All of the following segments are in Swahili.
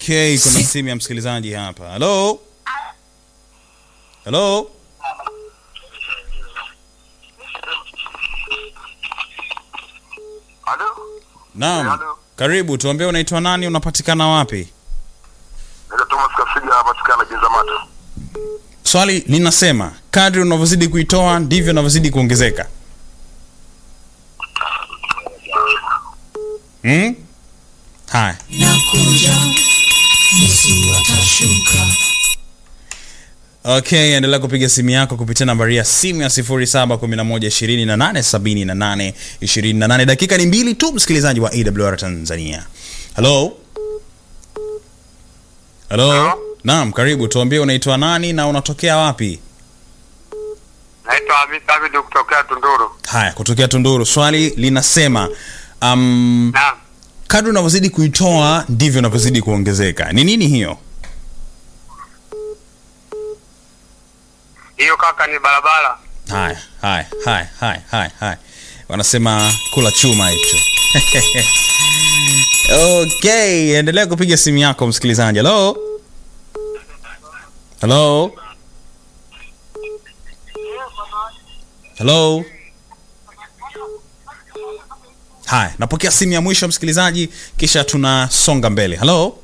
Okay, kuna simu ya msikilizaji hapa. Hello? Hello? Halo? Naam. Hello? Karibu, tuambie unaitwa nani, unapatikana wapi? Naitwa Thomas Kasiga napatikana Kinzamato. Swali linasema kadri unavyozidi kuitoa ndivyo unavyozidi kuongezeka. Hmm? Haya. Okay, endelea kupiga simu yako kupitia nambari ya simu ya 0711287828. Dakika ni mbili tu, msikilizaji wa AWR Tanzania. Hello? Hello? Hello? Naam, karibu. Tuambie unaitwa nani na unatokea wapi? Naitwa Hamid David kutokea Tunduru. Haya, kutokea Tunduru. Swali linasema um, Naam. kadri unavyozidi kuitoa ndivyo unavyozidi kuongezeka. Ni nini hiyo? Hiyo kaka ni barabara. Haya, haya, haya, haya, haya, haya. Wanasema kula chuma hicho. Okay, endelea kupiga simu yako msikilizaji. Hello? Hello? Hello? Haya, napokea simu ya mwisho msikilizaji, kisha tunasonga mbele. Hello?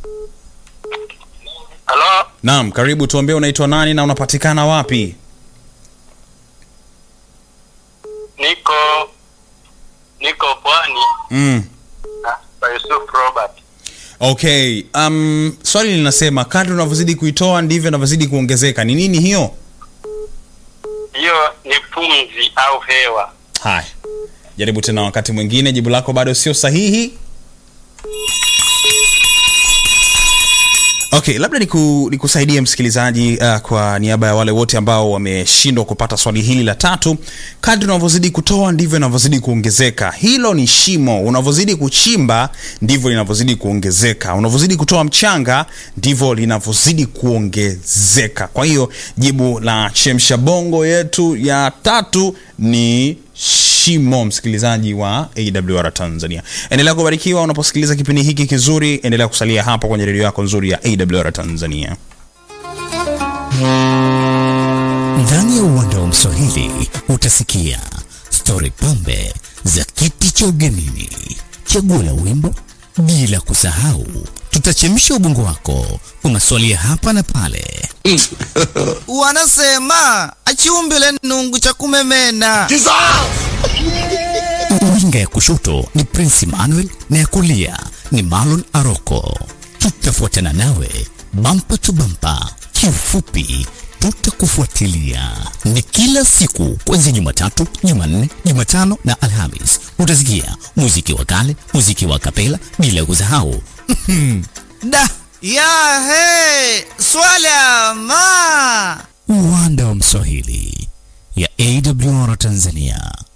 Halo? Naam, karibu tuambie unaitwa nani na unapatikana wapi? Niko niko Pwani Mm. na kwa Yusuf Robert. Okay, um, swali linasema kadri unavyozidi kuitoa ndivyo unavyozidi kuongezeka. Ni nini hiyo? Hiyo ni pumzi au hewa. Haya, jaribu tena wakati mwingine. Jibu lako bado sio sahihi. Okay, labda niku, nikusaidie msikilizaji uh, kwa niaba ya wale wote ambao wameshindwa kupata swali hili la tatu. Kadri unavyozidi kutoa ndivyo inavyozidi kuongezeka. Hilo ni shimo. Unavyozidi kuchimba ndivyo linavyozidi kuongezeka. Unavyozidi kutoa mchanga ndivyo linavyozidi kuongezeka. Kwa hiyo jibu la chemsha bongo yetu ya tatu ni shimo msikilizaji wa awr tanzania endelea kubarikiwa unaposikiliza kipindi hiki kizuri endelea kusalia hapa kwenye redio yako nzuri ya awr tanzania Ndani ya uwanda wa Mswahili utasikia stori pambe za kiti cha ugenini, chaguo la wimbo, bila kusahau tutachemsha ubongo wako kwa maswali ya hapa na pale. wanasema achiumbile nungu cha kumemena Winga ya kushoto ni Prince Emmanuel na ya kulia ni Marlon Aroko. Tutafuatana nawe bampa tu bampa, kiufupi tutakufuatilia. Ni kila siku kuanzia Jumatatu, Jumanne, Jumatano na Alhamis. Utasikia muziki wa kale, muziki wa kapela, bila kusahau da ya he swala ma uwanda wa Mswahili ya AWR Tanzania.